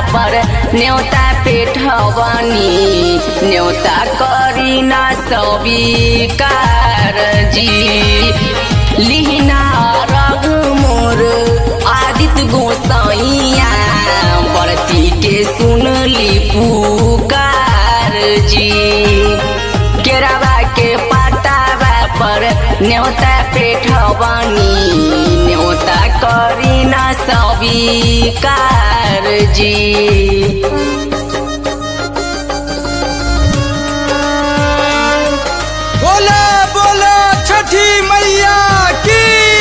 पर न्योता पेठवनी न्योता करी ना स्वीकार जी लिहिना रग मोर आदित्य गोसाइया बरती के सुनली पुकार जी केरावा के पातावा पर न्योता पेठवनी न्योता करी ना स्वीकार जी बोला बोला छठी मैया की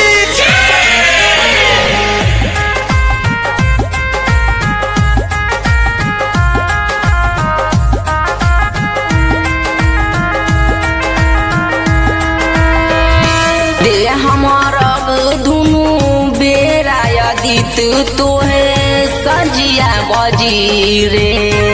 दे हमर दुनु बेरा यदित तोहे सजिया बजी रे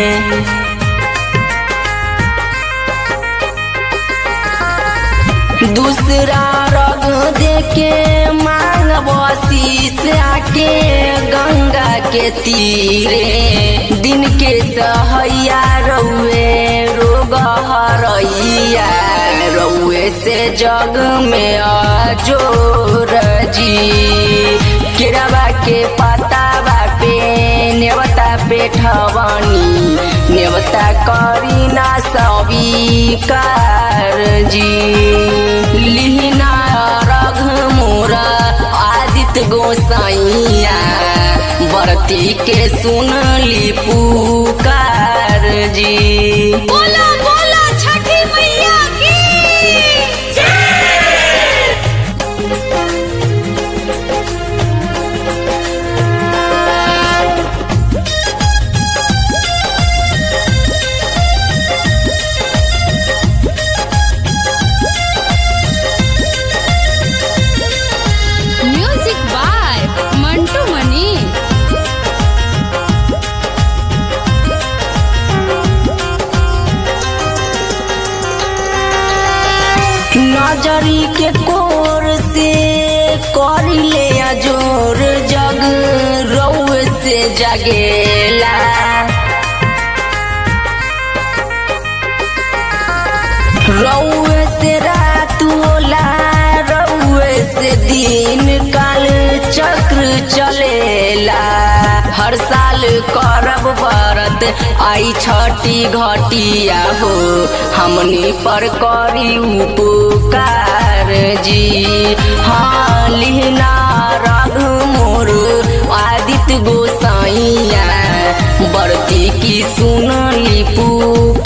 दूसरा रग देके मांग बसीस आके गंगा के तीरे दिन के सहैया रउए रोग हरैया रउए से जग में अजोर जी केरवा के पतावा पे नेवता पेठवनी नेवता करी ना स्वीकार जी लिहिना रघ मोरा आदित्य गोसाइया बरती के सुनली पुकार जी बोला बोला छठी मैया की म्यूजिक बाय मंटू मनी नजरी के कोर से करिले जोर जग रउए से जगेला रउए से रात होला रउए से दिन काल चक्र चलेला हर साल करब व्रत आई छठी घटिया हो हमनी पर करी उपकार जी हाँ लिहना रघ मोर आदित्य गोसाइया बरती की सुनली पुकार